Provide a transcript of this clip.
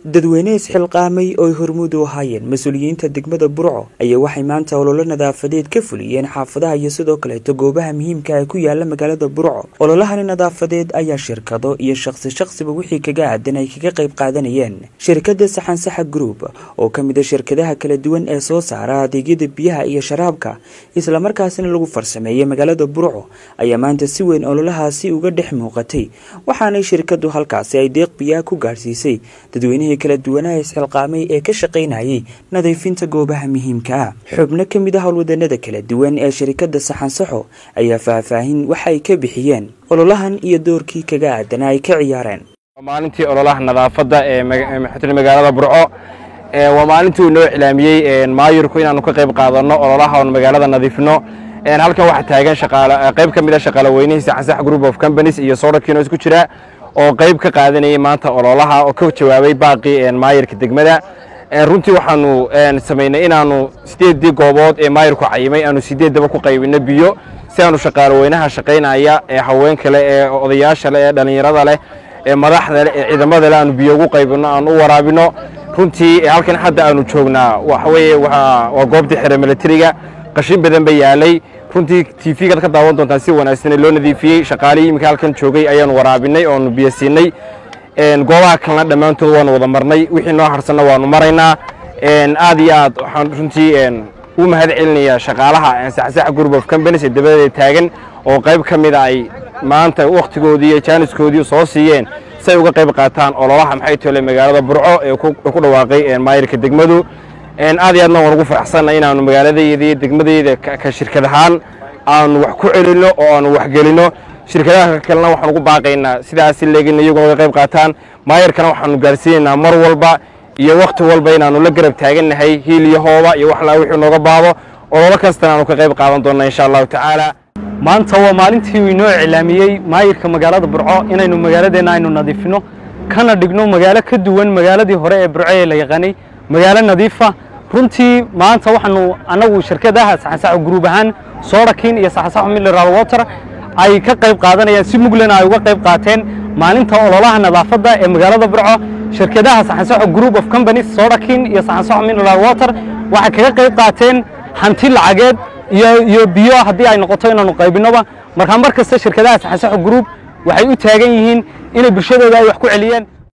dadweyne isxilqaamay oo ay hormuud u ahaayeen mas-uuliyiinta degmada burco ayaa waxay maanta ololo nadaafadeed ka fuliyeen xaafadaha iyo sidoo kaleeto goobaha muhiimka ee ku yaala magaalada burco ololahani nadaafadeed ayaa shirkado iyo shaqsi shaqsiba wixii kaga aadan ay kaga qayb qaadanayeen shirkadda saxansaxa group oo ka mid a shirkadaha kala duwan ee soo saara adeegyada biyaha iyo sharaabka islamarkaasina lagu farsameeyey magaalada burco ayaa maanta si weyn ololahaasi uga dhex muuqatay waxaanay shirkadu halkaasi ay deeq biyaha ku gaadhsiisay dadweynihii kala duwanaha isxilqaamay ee ka shaqaynayay nadiifinta goobaha muhiimka ah xubno ka mid ah howlwadanada kala duwan ee shirkadda saxansaxo ayaa faahfaahin waxay ka bixiyeen ololahan iyo doorkii kaga aadanaa ay ka ciyaareen maalintii ololaha nadaafadda ee magaalada burco waa maalintii uu noo iclaamiyey maayirku inaanu ka qayb qaadanno ololaha oon magaalada nadiifino halkan waxaa taagan qayb ka mid a shaqaalaweynihii saxansax group of companies iyo soodhakiino isku jira oo qayb ka qaadanayay maanta ololaha oo ka jawaabay baaqii maayirka degmada runtii waxaanu samaynay inaanu sideeddii goobood ee maayirku cayimay aanu sideeddaba ku qaybinno biyo si aanu shaqaalaweynaha shaqaynaya ee haweenka leh ee odayaasha leh ee dhallinyarada leh ee madaxda leh ee ciidamada leh aanu biyo ugu qaybinno aanu u waraabino runtii halkan hadda aanu joognaa waxa weeye waa goobtii xere milatariga qashin badan ba yaalay runtii tvgaad ka daawan doontaan si wanaagsan loo nadiifiyey shaqaalihii iminka halkan joogay ayaanu waraabinay oonu biyo siinay goobaha kalena dhammaantood waanu wada marnay wixii noo harsanna waanu maraynaa aad iyo aad waxaan runtii u mahad celinayaa shaqaalaha saxsax group of companies ee dabadeeda taagan oo qayb ka mida ay maanta wakhtigoodii iyo jaaniskoodii soo siiyeen si ay uga qayb qaataan ololaha maxay tole magaalada burco ee ku dhawaaqay maayirka degmadu aad iyo aadna waan ugu faraxsanna inaanu magaaladayda iyo degmadayda ka shirkad ahaan aanu wax ku celinno oo aanu waxgelinno shirkadaha kalena waxaan ugu baaqaynaa sidaasi leegin iyaguna uga qayb qaataan maayarkana waxaanu gaarsiinaynaa mar walba iyo wakhti walba inaanu la garab taagannahay hiil iyo hooba iyo wax laa wixii nooga baado ololo kastana aanu ka qayb qaadan doonna insha allahu tacaala maanta waa maalintii uu inoo iclaamiyey maayirka magaalada burco inaynu magaaladeenna aynu nadiifino kana dhigno magaalo ka duwan magaaladii hore ee burco ee la yaqaanay magaalo nadiifa runtii maanta waxaanu annagu shirkadaha saxansaxo gruub ahaan soodakin iyo saxansaxo mineral water ay ka qayb qaadanayaan si muglena ay uga qayb qaateen maalinta ololaha nadaafadda ee magaalada burco shirkadaha saxansaxo group of companies soodakin iyo saxansaxo mineral water waxay kaga qayb qaateen hanti lacageed iyo iyo biyo haddii ay noqoto inaanu qaybinnoba markaa mar kasta shirkadaha saxansaxo group waxay u taagan yihiin inay bulshadooda ay wax ku celiyeen